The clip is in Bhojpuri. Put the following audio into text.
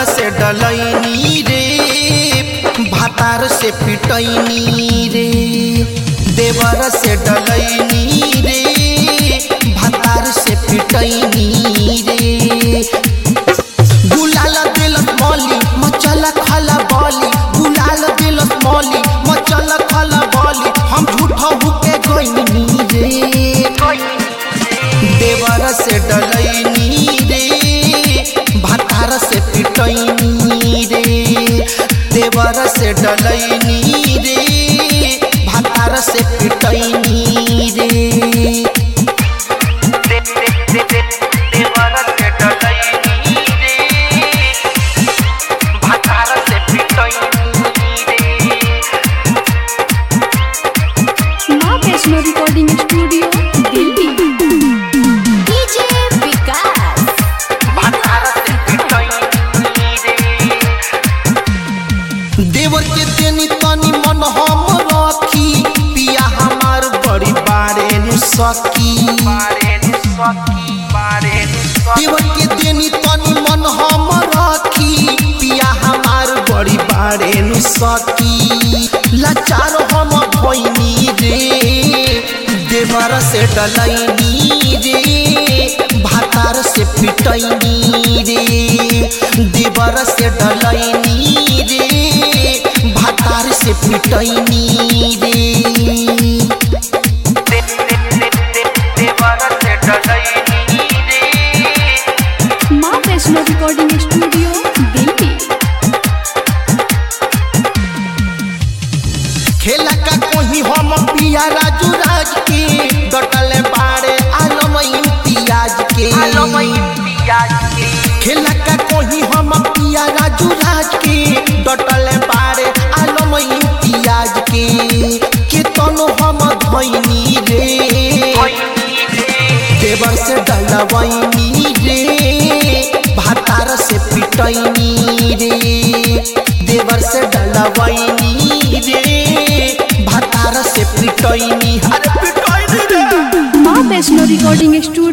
से डलैनी रे भातार से पिटैनी रे देवर से डलैनी रे भातार से पिटैनी रे गुलाल दिलस मौली मचल खला बॉली गुलाल दिलस मौली मचल खला बॉली हम झूठा हुके गईनी रे देवर से डलैनी रे भातार से पिटैनी रे देवर से डलैनी रे भातार से पिटैनी रे देवर से डलैनी रे भातार से पिटैनी रे माँ Vaishno recording studio Delhi DJ Vikas देवर के देनी तनी मन हम रखी पिया हमार बड़ी बारे नु सकी देवर के देनी तनी मन हम रखी पिया हमार बड़ी बारे नु सकी लाचार हम भइनी रे देवर से डलैनी रे भातार से पिटैनी रे देवर से डलैनी रे भातार से पिटैनी रे देवर से डलैनी रे माँ वैष्णो रिकॉर्डिंग स्टूडियो दिल्ली खेला का कोही हम पिया राजू राज के डटले बाड़े आलम इम्तियाज के खेला का कोही हम पिया राजू राज के डटले बाड़े आलम इम्तियाज के के तनो हम धैनी रे देवर से डलवैनी रे भातार से पिटैनी रे देवर से डलवैनी रे भातार से पिटैनी अरे पिटैनी रे माँ वैष्णो रिकॉर्डिंग स्टूडियो